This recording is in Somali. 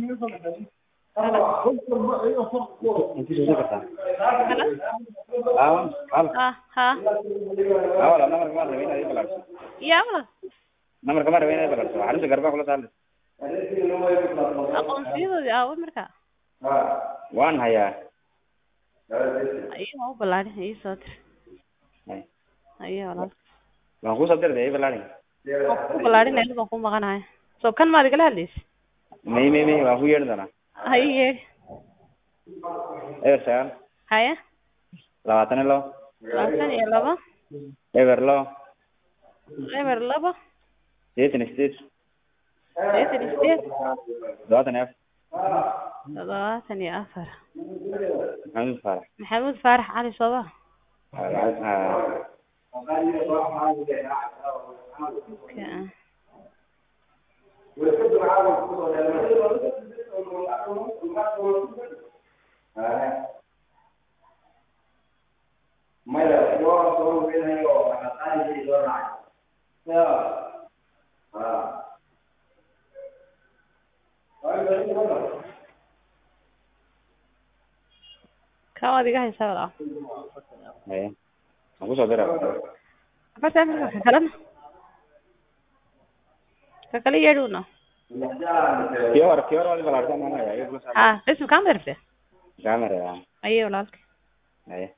Inti soo kartaa. Hello? Aawan, hal. Ah, ha. Awala namarka ma rabin inaad ibalaaso. Yaa walaal. Namarka ma rabin inaad ibalaaso. Xarinta garbaha kula saaraysa. Aqoonsiyadoodii aawo marka. Waan hayaa. Ayuu u ballaarin ii soo dir. Hay. Ayuu walaal. Waan ku soo dirday ibalaarin. Waan ku ballaarin ayuu baan ku maqanahay. So kan maad igala hadlaysa? May may may waan ku yeedhi doonaa. Haye. Eber sagaal, Haye. labaatan iyo labo, Labaatan iyo laba. eber labo, Eber laba. sideetan iyo sideed, Sideetan iyo sideed. todobaatan iyo afar. Toddobaatan iyo afar. Maxamed Faarax. Maxamuud Faarax Cali Sooba. Ah, lacag- ah, Okay, ah. Kaa waad iga haysaa walaal. haye. Waan ku soo diraa. Afarta afarta ka kalena. Ka kale yeedhuuna. Kii hore kii hore waad ibalaarsan waan hayaa. Iga kula saar. Ha, bes ma kaa madarfte? Camera, ah. Ayuu walaalka. Haye.